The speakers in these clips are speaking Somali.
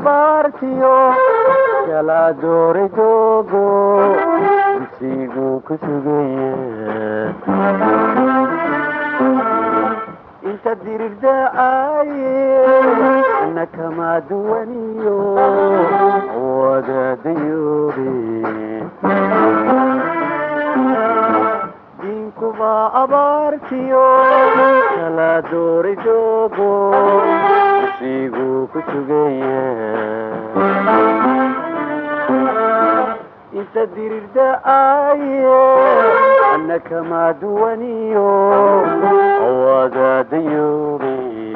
abaartiyo kala dooray doogo dugsiguu ku sugaya inta dirirdacaye ana kama duwaniyo wadaadayoobe diinkuba abaartiyo kala dooray doogo dugsiguu ku sugaya inta dirirdacaye ana kama duwaniyo wadaadayoobe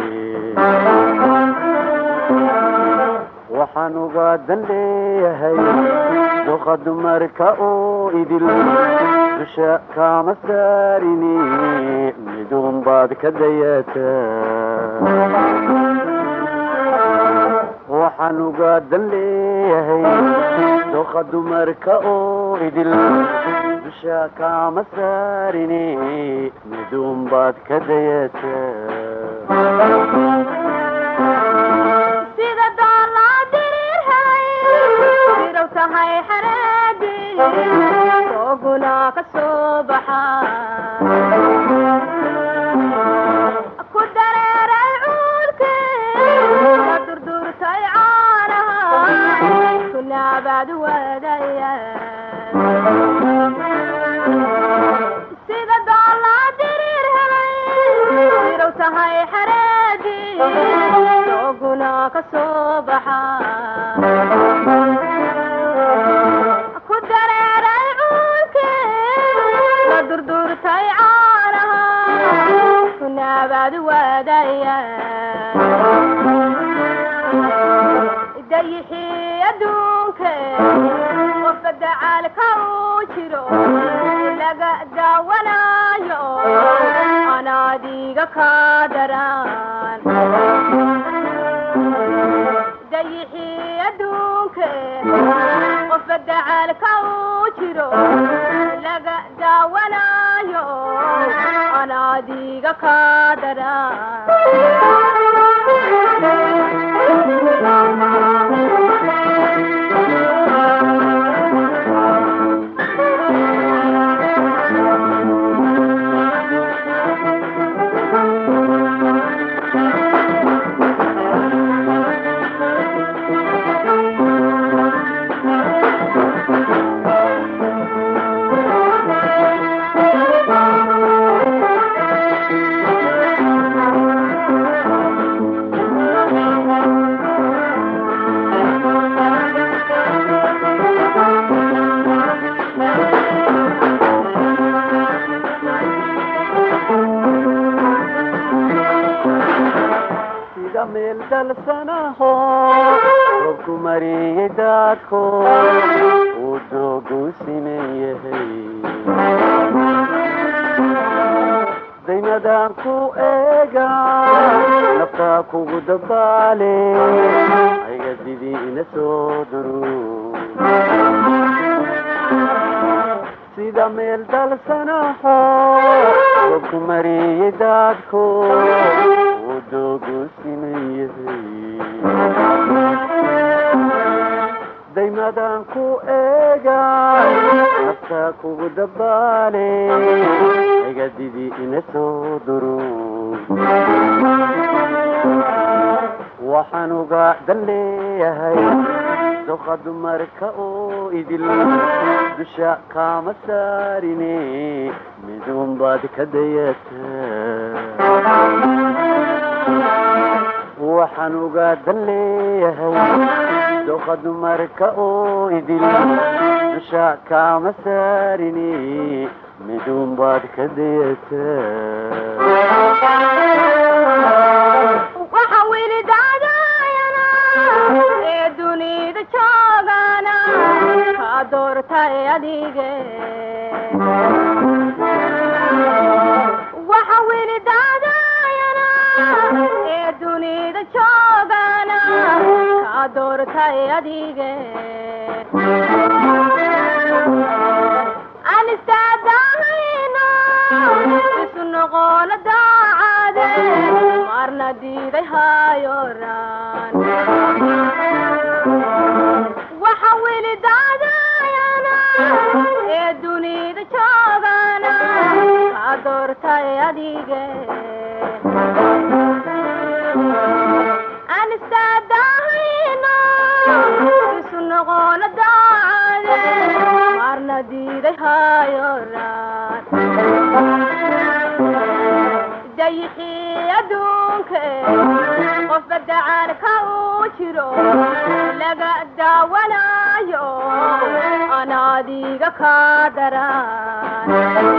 waxaan uga dan leeyahay doqa dumarka oo idil dusha kama saarini midun baad ka dayataa waxaan uga dan leeyahay doqa dumarka oo idil dusha kama saarini midun baad ka dayataa sida doolaa diriirhay dirow tahay xareedii sooguna ka soo baxa ku dareeray cuulkii ka durdurtay caanaha kunaabaad wadaya sida doolaa diriir helay dirow tahay xareedii sooguna ka soo baxa ku dareeray cuulkii la durdurtay caanaha kunaabaad wadaya dayixii adduunke qofka dacaalka uu jiro laga daawanayo anaadiga ka daran dayixii adduunke qofka dacaalka uu jiro laga daawanayo anaadiga ka sida meel dalsanaho robku mariyey daadko uu doogu siman yahay daymadaan ku eega naftaa kugu dabaale ayga didii ina soo duru sida meel dalsanaho robku mariyey daadko uu doogu siman yahay daymadaan ku eega naftaa kugu dabaale ayga didii ina soo duru waxaan uga dan leeyahay doqa dumarka oo idil dusha kama saarine midun baad ka dayataa waxaan uga dan leeyahay doqa dumarka oo idil dusha kama saarine midun baad ka dayataa waxa weli dacdaayana ee dunida joogana ka doortay adige waxa weli dacdaayana ee dunida joogana ka doortay adige aan istaadahayno isu noqono daacade marna diiday hayoran ee dunida joogana kaa doortay adige aan istaadahayno isu noqono daacade maarna diiday hayoraan dayixii adduunka qofba dacaalka uu jiro laga daawanayo ana adiga kaa daraan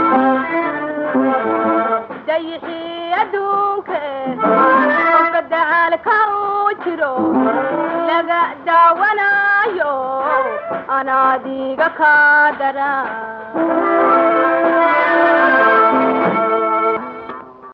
dayixii adduunka qofba dacaalka uu jiro laga daawanayo ana adiga kaa daraan